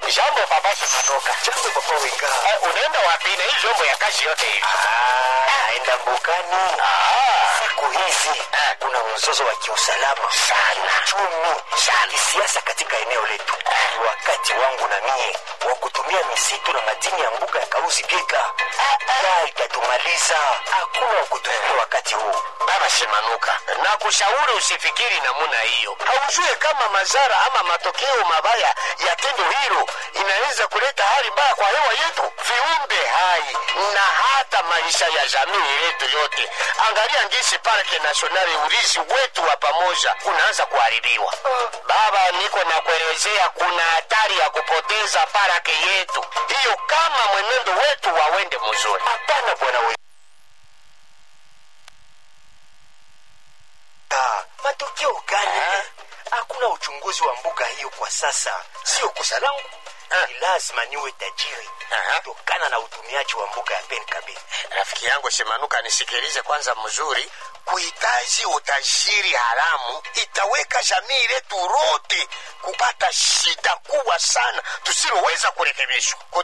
Jambo baba Simanuka. Jambo papa Wenga. Eh, unaenda wapi na hii vyombo ya kazi yote hivi? Ah, naenda mbugani. Ah, Siku hizi kuna mzozo wa kiusalama Sana. chumi sana kisiasa katika eneo letu. Ni wakati wangu na mie wa kutumia misitu na madini ya mbuga ya Kauzi Geka. Taa itatumaliza, hakuna wa kutumia wakati huu. Baba Simanuka, na kushauri usifikiri namuna hiyo. Haujue kama madhara ama matokeo mabaya ya tendo hilo inaweza kuleta hali mbaya kwa hewa yetu, viumbe hai na hata maisha ya jamii yetu yote. Angalia ngisi parke nasionali, urizi wetu wa pamoja unaanza kuharibiwa. Baba, niko na kuelezea, kuna hatari ya kupoteza parake yetu hiyo kama mwenendo wetu wawende mzuri. Hapana bwana Wenga. Ah, matokeo gani? Hakuna uchunguzi wa mbuga hiyo kwa sasa. Sio kosa langu. Ni lazima niwe tajiri Aha. kutokana na utumiaji wa mbuga ya Penkabe. Rafiki yangu Simanuka, nisikilize kwanza mzuri. Kuhitaji utajiri haramu itaweka jamii letu lote kupata shida kubwa sana tusiloweza kurekebishwa.